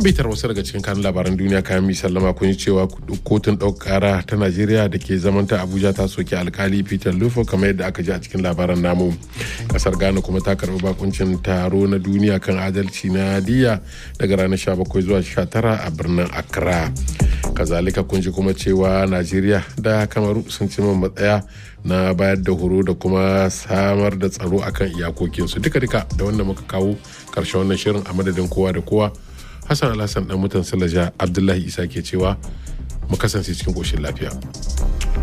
bitar wasu daga cikin kanun labaran duniya kayan mi sallama kun yi cewa kotun ɗaukara ta najeriya da ke zamanta abuja ta soke alkali peter lufo kamar yadda aka ji a cikin labaran namu kasar ghana kuma ta karɓi bakuncin taro na duniya kan adalci na diya daga ranar 17 zuwa 19 a birnin accra kazalika kun ji kuma cewa najeriya da kamaru sun ci matsaya na bayar da horo da kuma samar da tsaro akan iyakokinsu duka-duka da wanda muka kawo karshen wannan shirin a madadin kowa da kowa hassan alhassan dan mutan salaja abdullahi isa ke cewa mu kasance cikin koshin lafiya